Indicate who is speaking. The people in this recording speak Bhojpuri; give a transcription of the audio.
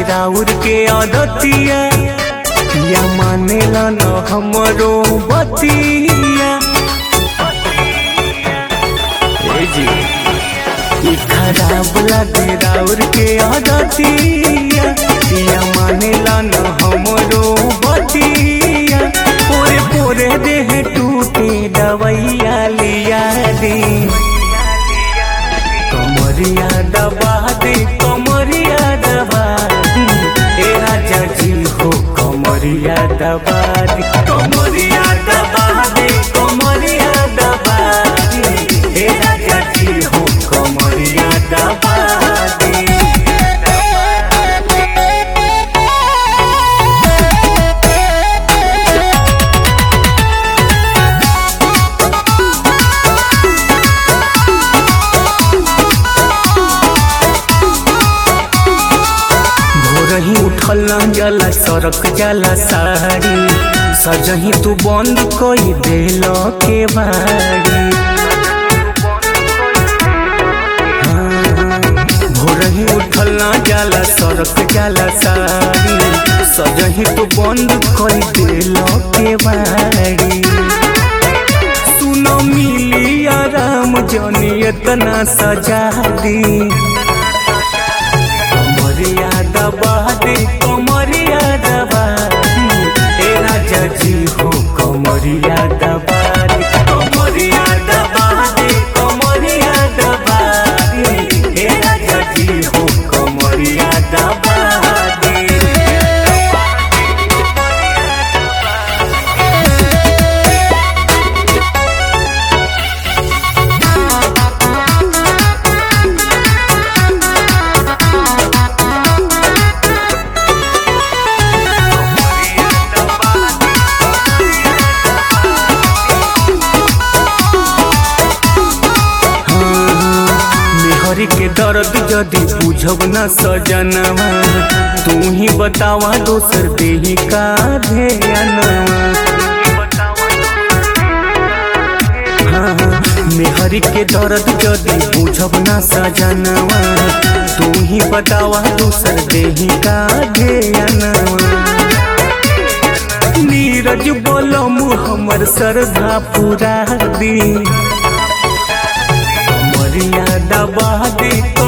Speaker 1: राउर के अदतिया या मानेला न हमरो बतिया ए जी ई खराब लागे राउर के अदतिया या मानेला न हमरो बतिया पोरे पोरे देह टूटे दवैया लिया दे कमरिया दबा दे कमरिया दबा दे ए राजा जी हो कमरिया दबा दे कमरिया दबा दे कमरिया दबा दे ए राजा जी हो कमरिया दबा दे भोरही उठल न जाला सरक जाला साड़ी सजही तू बंद कोई देल के बाड़ी हाँ, भोरही उठल न जाला सरक जाला साड़ी सजही तू बंद कोई देल के बाड़ी सुनो मिली आराम जनी इतना सजा दी कमरिया दबा दे कमरिया दबा दे ए राजा जी हो कमरिया दबा दे कमरिया दबा दे कमरिया दबा दे ए राजा जी हो कमरिया दबा दे मेहरी के दर्द जदि बुझब न सजनवा तू ही बतावा दोसर देही का ध्यानवा हाँ, मेहरी के दर्द जदि बुझब न सजनवा तू ही बतावा दोसर देही का ध्यानवा नीरज बोलम हमर श्रद्धा पूरा दी कमरिया दबा दे